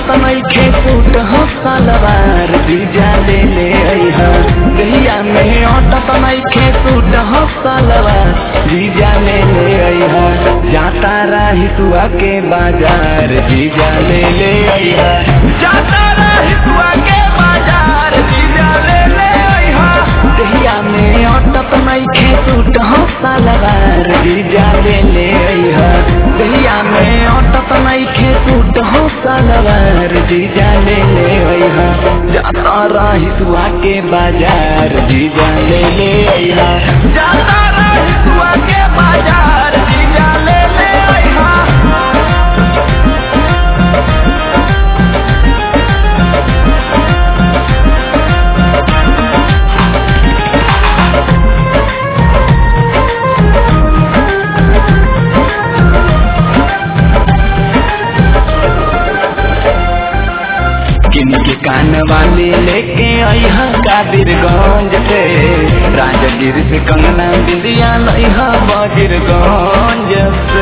अटत नइखे सूट हो सलवार जीजा ले ले अइहा दहिया में अटत नइखे सूट हो सलवार जीजा ले ले अइहा जाता रही तुआ के बाजार जीजा ले ले अइहा जाता रही तुआ के बाजार जीजा ले ले अइहा दहिया में अटत नइखे सूट हो सलवार जीजा ले ले अइहा दहिया में अटत नइखे सूट हो सलवार जीजा ले ले अइहा जाता रही तुआ के बाजार जीजा ले ले अइहा जाता रही तुआ के बाजार जीजा ले ले अइहा किन के कान वाले लेके अइहा कादिरगंज से राजगीर से कंगना बिंदिया लइहा बजीरगंज से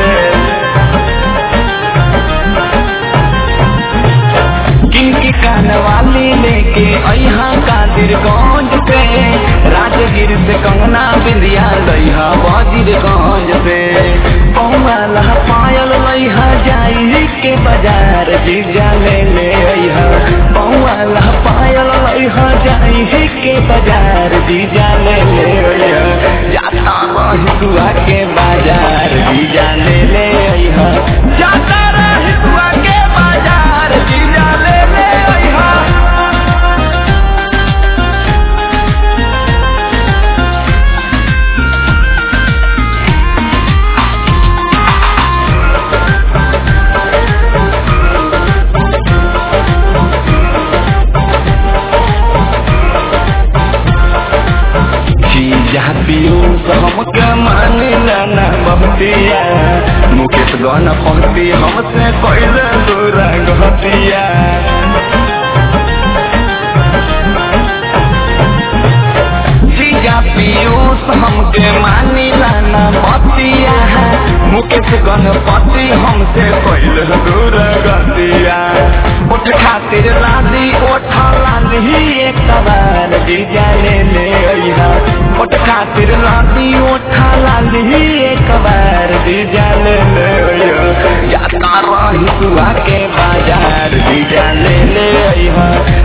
किन के कान वाले लेके अइहा कादिरगंज से राजगीर से कंगना बिंदिया लइहा बजीरगंज से पौवाला पायल लइहा जाई के बाजार जीजा ले ले अइहा पौवाला पायल लइहा जाई के बाजार जीजा ले ले अइहा जाता रही तुआ के बाजार जीजा ले ले अइहा जाता रही तुआ के बाजार जीजा ले ले अइहा जीजा पियो हमके मानी ना बहतिया मुकेश गन पंक्ति हमसे कैले दूर गहतिया जीजा पियो हमके मानी ना बतिया मुकेश गणपति हमसे कैले दूर गतिया उठ खातिर लादी ओठ लादी एक बार जीजा ले ले अइहा ओठ खातिर लादी ओठ लादी एक बार जीजा ले ले अइहा जाता रही तुआ के बाजार जीजा ले ले अइहा